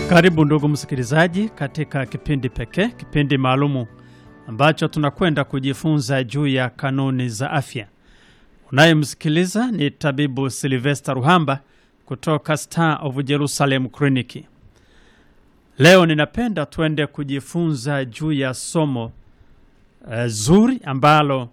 Karibu ndugu msikilizaji, katika kipindi pekee, kipindi maalumu ambacho tunakwenda kujifunza juu ya kanuni za afya. Unayemsikiliza ni tabibu Silvester Ruhamba kutoka Star of Jerusalem Clinic. Leo ninapenda tuende kujifunza juu ya somo uh, zuri ambalo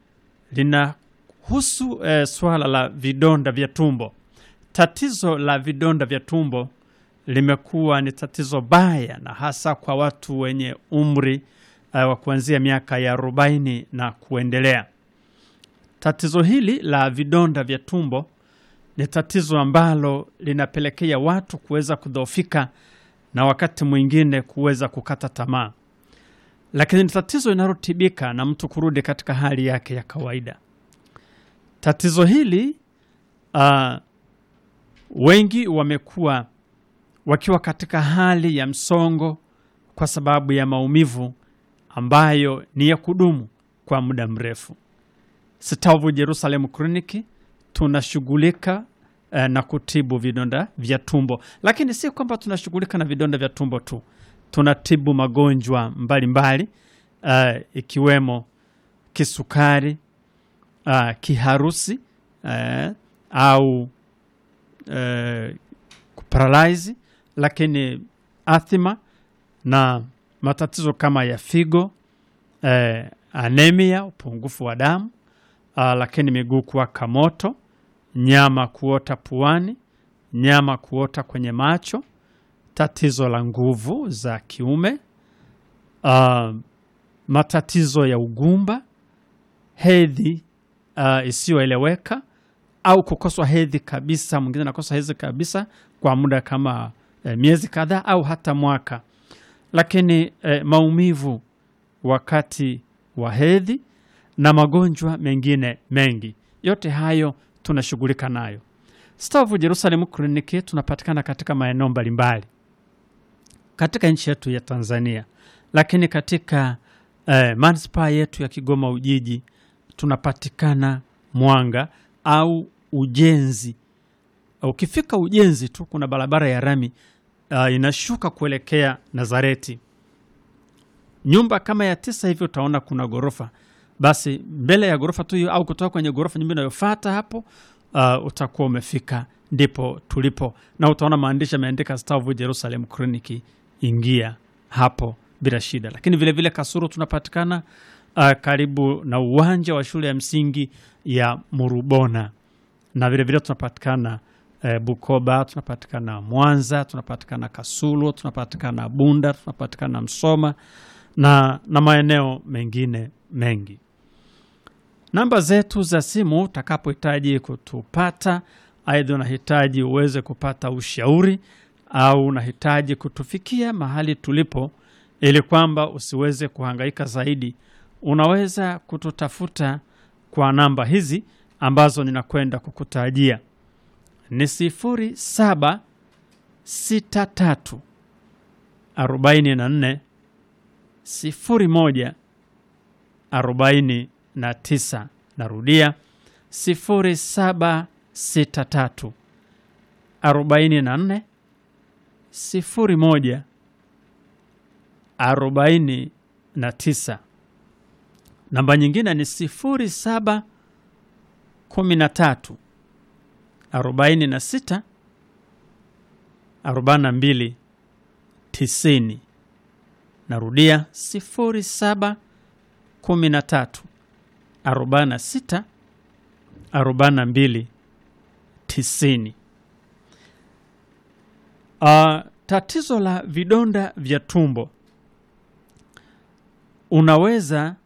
linahusu uh, swala la vidonda vya tumbo. Tatizo la vidonda vya tumbo limekuwa ni tatizo baya na hasa kwa watu wenye umri uh, wa kuanzia miaka ya arobaini na kuendelea. Tatizo hili la vidonda vya tumbo ni tatizo ambalo linapelekea watu kuweza kudhoofika na wakati mwingine kuweza kukata tamaa, lakini ni tatizo linalotibika na mtu kurudi katika hali yake ya kawaida. Tatizo hili uh, wengi wamekuwa wakiwa katika hali ya msongo kwa sababu ya maumivu ambayo ni ya kudumu kwa muda mrefu. Star of Jerusalem Clinic tunashughulika eh, na kutibu vidonda vya tumbo, lakini si kwamba tunashughulika na vidonda vya tumbo tu, tunatibu magonjwa mbalimbali eh, ikiwemo kisukari, eh, kiharusi eh, au eh, kuparalyze lakini athima na matatizo kama ya figo eh, anemia, upungufu wa damu ah, lakini miguu kuwaka moto, nyama kuota puani, nyama kuota kwenye macho, tatizo la nguvu za kiume ah, matatizo ya ugumba, hedhi ah, isiyoeleweka au kukoswa hedhi kabisa. Mwingine anakosa hedhi kabisa kwa muda kama eh, miezi kadhaa au hata mwaka, lakini eh, maumivu wakati wa hedhi na magonjwa mengine mengi, yote hayo tunashughulika nayo. Star of Jerusalem Clinic tunapatikana katika maeneo mbalimbali katika nchi yetu ya Tanzania, lakini katika eh, manispaa yetu ya Kigoma Ujiji tunapatikana Mwanga au Ujenzi. Ukifika Ujenzi tu kuna barabara ya rami uh, inashuka kuelekea Nazareti, nyumba kama ya tisa hivi, utaona kuna ghorofa. Basi mbele ya ghorofa tu hiyo au kutoka kwenye ghorofa nyumba inayofuata hapo, uh, utakuwa umefika, ndipo tulipo, na utaona maandishi yameandika Star of Jerusalem Clinic. Ingia hapo bila shida. Lakini vilevile vile Kasuru tunapatikana uh, karibu na uwanja wa shule ya msingi ya Murubona na vilevile tunapatikana eh, Bukoba, tunapatikana Mwanza, tunapatikana Kasulu, tunapatikana Bunda, tunapatikana Msoma na, na maeneo mengine mengi. Namba zetu za simu utakapohitaji kutupata, aidha unahitaji uweze kupata ushauri au unahitaji kutufikia mahali tulipo, ili kwamba usiweze kuhangaika zaidi, unaweza kututafuta kwa namba hizi ambazo ninakwenda kukutajia ni sifuri saba sita tatu arobaini na nne sifuri moja arobaini na tisa. Narudia sifuri saba sita tatu arobaini na nne sifuri moja arobaini na tisa. Namba nyingine ni sifuri saba kumi na tatu arobaini na sita arobaini na mbili tisini. Narudia sifuri saba kumi na tatu arobaini na sita arobaini na mbili tisini. Uh, tatizo la vidonda vya tumbo unaweza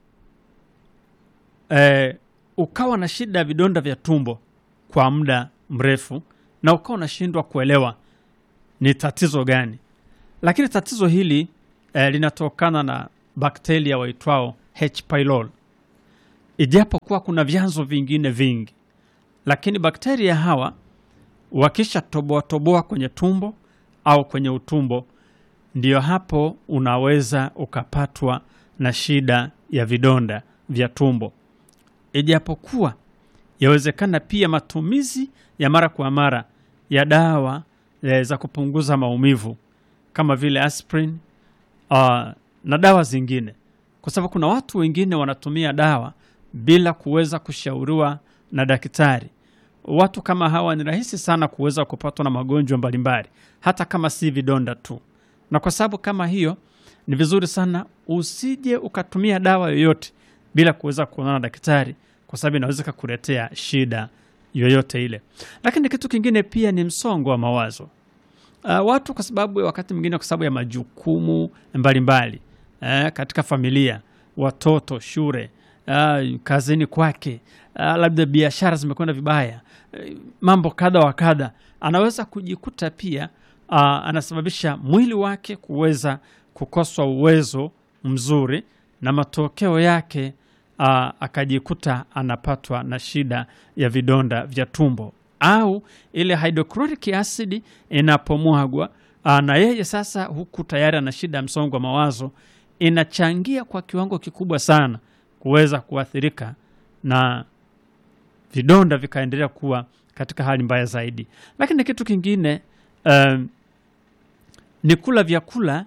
eh, ukawa na shida ya vidonda vya tumbo kwa muda mrefu na ukawa unashindwa kuelewa ni tatizo gani, lakini tatizo hili eh, linatokana na bakteria waitwao H pylori, ijapokuwa kuna vyanzo vingine vingi, lakini bakteria hawa wakisha toboa toboa kwenye tumbo au kwenye utumbo, ndiyo hapo unaweza ukapatwa na shida ya vidonda vya tumbo ijapokuwa yawezekana pia matumizi ya mara kwa mara ya dawa e, za kupunguza maumivu kama vile aspirin uh, na dawa zingine, kwa sababu kuna watu wengine wanatumia dawa bila kuweza kushauriwa na daktari. Watu kama hawa ni rahisi sana kuweza kupatwa na magonjwa mbalimbali, hata kama si vidonda tu. Na kwa sababu kama hiyo, ni vizuri sana usije ukatumia dawa yoyote bila kuweza kuonana na daktari, kwa sababu inaweza kukuletea shida yoyote ile. Lakini kitu kingine pia ni msongo wa mawazo. Uh, watu kwa sababu wakati mwingine kwa sababu ya majukumu mbalimbali uh, katika familia, watoto, shule, uh, kazini kwake, uh, labda biashara zimekwenda vibaya, uh, mambo kadha wa kadha, anaweza kujikuta pia uh, anasababisha mwili wake kuweza kukoswa uwezo mzuri, na matokeo yake uh, akajikuta anapatwa na shida ya vidonda vya tumbo au ile hydrochloric acid inapomwagwa uh, na yeye sasa huku tayari ana shida ya msongo wa mawazo, inachangia kwa kiwango kikubwa sana kuweza kuathirika na vidonda vikaendelea kuwa katika hali mbaya zaidi. Lakini kitu kingine um, ni kula vyakula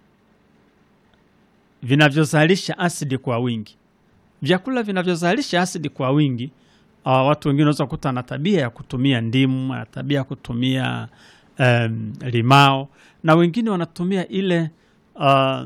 vinavyozalisha asidi kwa wingi. Vyakula vinavyozalisha asidi kwa wingi uh, watu wengine wanaweza kukuta na tabia ya kutumia ndimu, ana tabia ya kutumia um, limao na wengine wanatumia ile uh,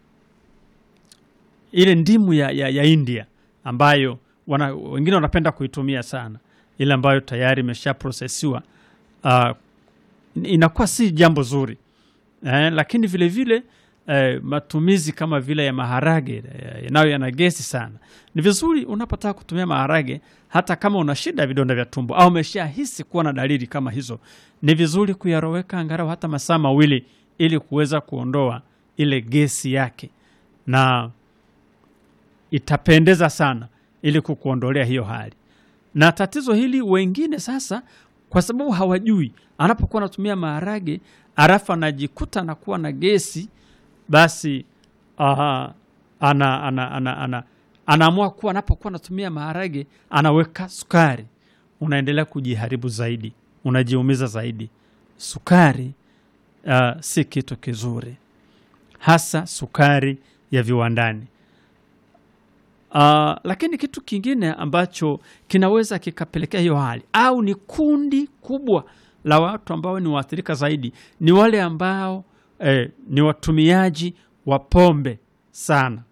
ile ndimu ya, ya, ya India ambayo wana, wengine wanapenda kuitumia sana, ile ambayo tayari imeshaprosesiwa uh, inakuwa si jambo zuri eh, lakini vile vile eh, matumizi kama vile ya maharage eh, nayo yana gesi sana. Ni vizuri unapotaka kutumia maharage, hata kama una shida ya vidonda vya tumbo au umeshahisi kuwa na dalili kama hizo, ni vizuri kuyaroweka angalau hata masaa mawili ili kuweza kuondoa ile gesi yake, na itapendeza sana ili kukuondolea hiyo hali. Na tatizo hili wengine sasa, kwa sababu hawajui, anapokuwa anatumia maharage arafu anajikuta anakuwa na gesi, basi aha, ana, ana, ana, ana, anaamua kuwa anapokuwa anatumia maharage anaweka sukari, unaendelea kujiharibu zaidi, unajiumiza zaidi. Sukari uh, si kitu kizuri, hasa sukari ya viwandani. Uh, lakini kitu kingine ambacho kinaweza kikapelekea hiyo hali au ni kundi kubwa la watu ambao ni waathirika zaidi ni wale ambao eh, ni watumiaji wa pombe sana.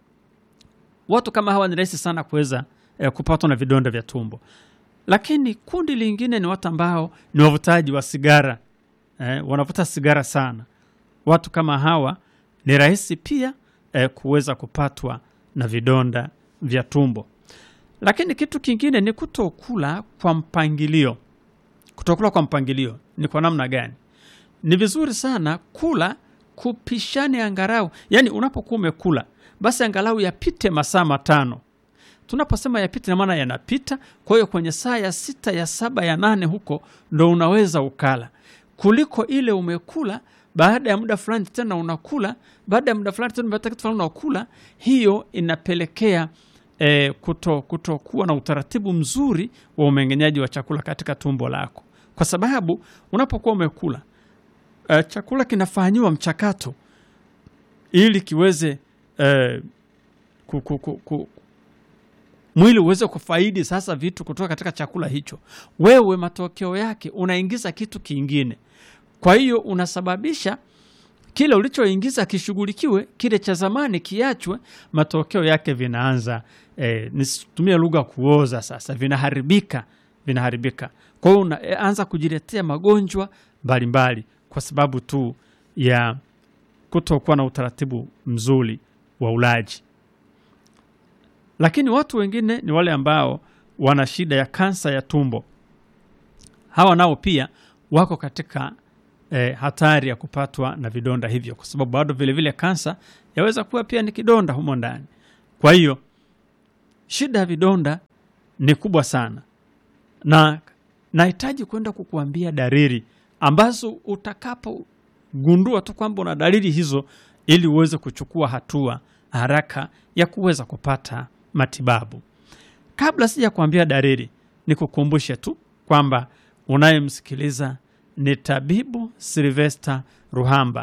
Watu kama hawa ni rahisi sana kuweza eh, kupatwa na vidonda vya tumbo. Lakini kundi lingine ni watu ambao ni wavutaji wa sigara eh, wanavuta sigara sana. Watu kama hawa ni rahisi pia eh, kuweza kupatwa na vidonda vya tumbo. Lakini kitu kingine ni kutokula kwa mpangilio. Kutokula kwa mpangilio ni kwa namna gani? Ni vizuri sana kula kupishane angalau, yaani unapokuwa umekula basi angalau yapite masaa matano. Tunaposema yapite, na maana yanapita. Kwa hiyo kwenye saa ya sita, ya saba, ya nane huko ndo unaweza ukala, kuliko ile umekula baada ya muda fulani tena unakula, baada ya muda fulani tena unapata kitu fulani unakula. Hiyo inapelekea eh, kuto kutokuwa na utaratibu mzuri wa umeng'enyaji wa chakula katika tumbo lako, kwa sababu unapokuwa umekula eh, chakula kinafanyiwa mchakato ili kiweze eh, ku, ku, ku, ku, mwili uweze kufaidi sasa vitu kutoka katika chakula hicho. Wewe matokeo yake unaingiza kitu kingine kwa hiyo unasababisha kile ulichoingiza kishughulikiwe, kile cha zamani kiachwe. Matokeo yake vinaanza eh, nisitumie lugha kuoza, sasa vinaharibika, vinaharibika. Kwa hiyo unaanza kujiletea magonjwa mbalimbali kwa sababu tu ya kutokuwa na utaratibu mzuri wa ulaji. Lakini watu wengine ni wale ambao wana shida ya kansa ya tumbo. Hawa nao pia wako katika E, hatari ya kupatwa na vidonda hivyo, kwa sababu bado vilevile kansa yaweza kuwa pia ni kidonda humo ndani. Kwa hiyo shida ya vidonda ni kubwa sana, na nahitaji kwenda kukuambia dalili ambazo utakapogundua tu kwamba una dalili hizo, ili uweze kuchukua hatua haraka ya kuweza kupata matibabu. Kabla sija kuambia dalili, nikukumbushe tu kwamba unayemsikiliza ni tabibu Silvester Ruhamba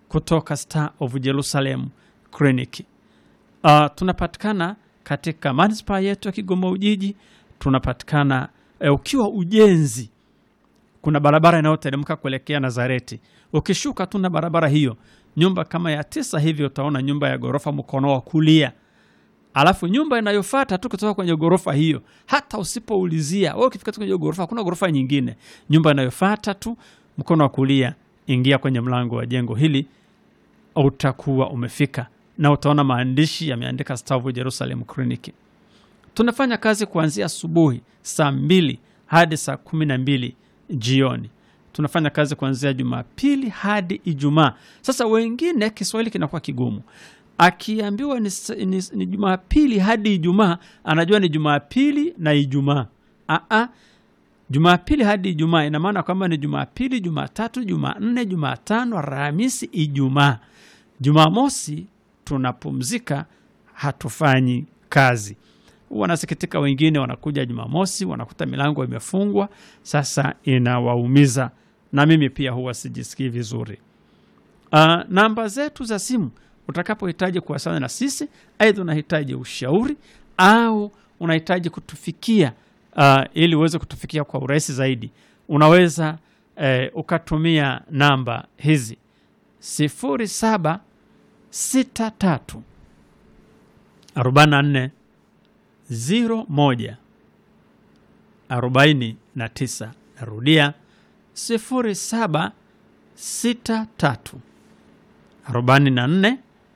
kutoka Star of Jerusalem Clinic. Uh, tunapatikana katika manispaa yetu ya Kigoma Ujiji, tunapatikana eh, ukiwa ujenzi, kuna barabara inayoteremka kuelekea Nazareti. Ukishuka tu na barabara hiyo, nyumba kama ya tisa hivi, utaona nyumba ya ghorofa mkono wa kulia alafu nyumba inayofuata tu kutoka kwenye ghorofa hiyo, hata usipoulizia wewe, ukifika tu kwenye ghorofa, hakuna ghorofa nyingine, nyumba inayofuata tu mkono wa kulia, ingia kwenye mlango wa jengo hili, utakuwa umefika na utaona maandishi yameandika Star of Jerusalem Clinic. Tunafanya kazi kuanzia asubuhi saa mbili hadi saa kumi na mbili jioni. Tunafanya kazi kuanzia Jumapili hadi Ijumaa. Sasa wengine Kiswahili kinakuwa kigumu akiambiwa ni, ni, ni Jumapili hadi Ijumaa anajua ni Jumapili na Ijumaa. Aa, Jumapili hadi Ijumaa ina maana kwamba ni Jumapili, Jumatatu, Jumanne, Jumatano, Alhamisi, Ijumaa. Jumamosi tunapumzika, hatufanyi kazi. Wanasikitika wengine, wanakuja Jumamosi wanakuta milango imefungwa. Sasa inawaumiza, na mimi pia huwa sijisikii vizuri. Uh, namba zetu za simu utakapohitaji kuwasiliana na sisi, aidha unahitaji ushauri au unahitaji kutufikia uh, ili uweze kutufikia kwa urahisi zaidi, unaweza eh, ukatumia namba hizi sifuri saba sita tatu arobaini na nne ziro moja arobaini na tisa. Narudia sifuri saba sita tatu arobaini na nne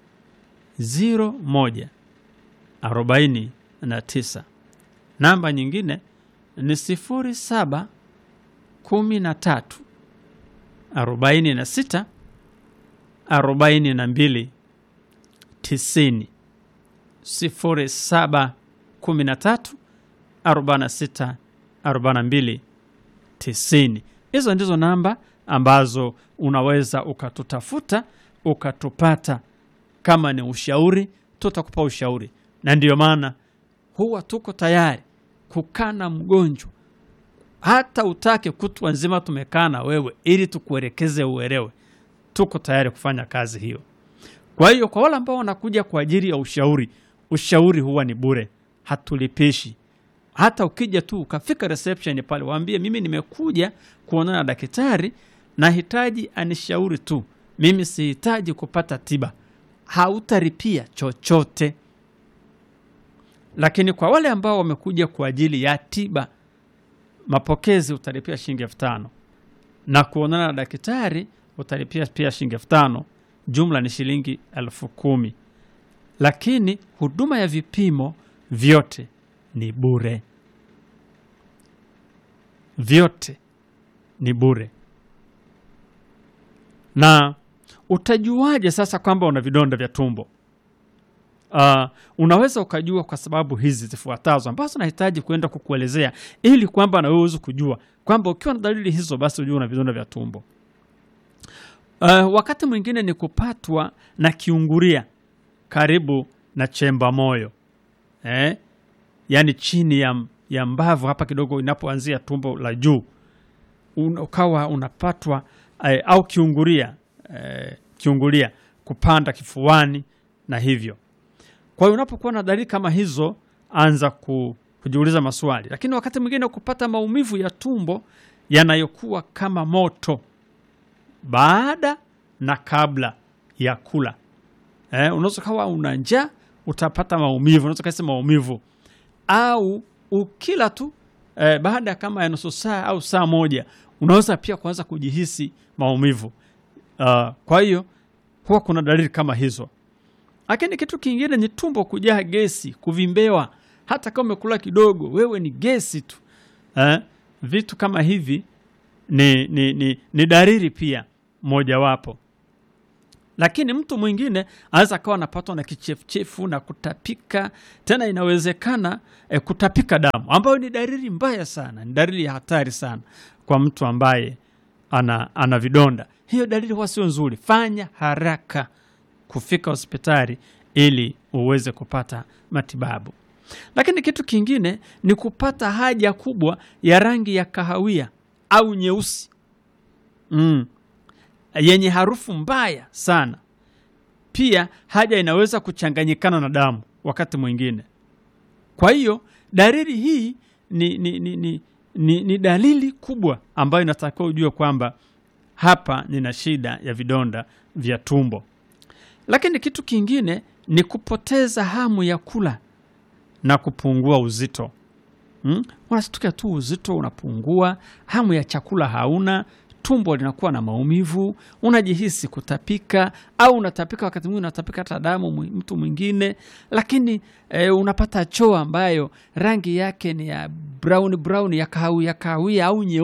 ziro moja arobaini na tisa. Namba nyingine ni sifuri saba kumi na tatu arobaini na sita arobaini na mbili tisini. Sifuri saba kumi na tatu arobaini na sita arobaini na mbili tisini. Hizo ndizo namba ambazo unaweza ukatutafuta ukatupata. Kama ni ushauri, tutakupa ushauri, na ndiyo maana huwa tuko tayari kukaa na mgonjwa, hata utake kutwa nzima tumekaa na wewe ili tukuelekeze uelewe. Tuko tayari kufanya kazi hiyo. Kwa hiyo kwa wale ambao wanakuja kwa ajili ya ushauri, ushauri huwa ni bure, hatulipishi. Hata ukija tu ukafika reception pale, waambie mimi nimekuja kuonana na daktari, nahitaji anishauri tu, mimi sihitaji kupata tiba, hautaripia chochote. Lakini kwa wale ambao wamekuja kwa ajili ya tiba, mapokezi utalipia shilingi elfu tano na kuonana na daktari utalipia pia shilingi elfu tano jumla ni shilingi elfu kumi lakini huduma ya vipimo vyote ni bure, vyote ni bure. Na utajuaje sasa kwamba una vidonda vya tumbo? Uh, unaweza ukajua kwa sababu hizi zifuatazo ambazo nahitaji kwenda kukuelezea ili kwamba na wewe uweze kujua kwamba ukiwa na dalili hizo basi ujue una vidonda vya tumbo. Uh, wakati mwingine ni kupatwa na kiungulia karibu na chemba moyo eh? Yaani chini ya, ya mbavu hapa kidogo inapoanzia tumbo la juu Un, ukawa unapatwa eh, au kiungulia eh, kiungulia kupanda kifuani na hivyo. Kwa hiyo unapokuwa na dalili kama hizo, anza ku, kujiuliza maswali. Lakini wakati mwingine kupata maumivu ya tumbo yanayokuwa kama moto baada na kabla ya kula. Eh, unaweza kawa una njaa utapata maumivu, unaweza kasi maumivu au ukila tu eh, baada ya kama ya nusu saa au saa moja unaweza pia kuanza kujihisi maumivu. Uh, kwa hiyo huwa kuna dalili kama hizo, lakini kitu kingine ni tumbo kujaa gesi, kuvimbewa. Hata kama umekula kidogo, wewe ni gesi tu eh, vitu kama hivi ni, ni, ni, ni dalili pia mojawapo lakini mtu mwingine anaweza akawa anapatwa na kichefuchefu na kutapika. Tena inawezekana eh, kutapika damu, ambayo ni dalili mbaya sana, ni dalili ya hatari sana kwa mtu ambaye ana, ana vidonda. Hiyo dalili huwa sio nzuri. Fanya haraka kufika hospitali ili uweze kupata matibabu. Lakini kitu kingine ni kupata haja kubwa ya rangi ya kahawia au nyeusi mm. yenye harufu mbaya sana. Pia haja inaweza kuchanganyikana na damu wakati mwingine. Kwa hiyo dalili hii ni, ni, ni, ni, ni, ni dalili kubwa ambayo inatakiwa ujue kwamba hapa nina shida ya vidonda vya tumbo. Lakini kitu kingine ni kupoteza hamu ya kula na kupungua uzito. Hmm? Unashtukia tu uzito unapungua, hamu ya chakula hauna, tumbo linakuwa na maumivu, unajihisi kutapika au unatapika, wakati mwingine unatapika hata damu mwi- mtu mwingine, lakini eh, unapata choo ambayo rangi yake ni ya brown brown ya kahawia kahawia au nyeupe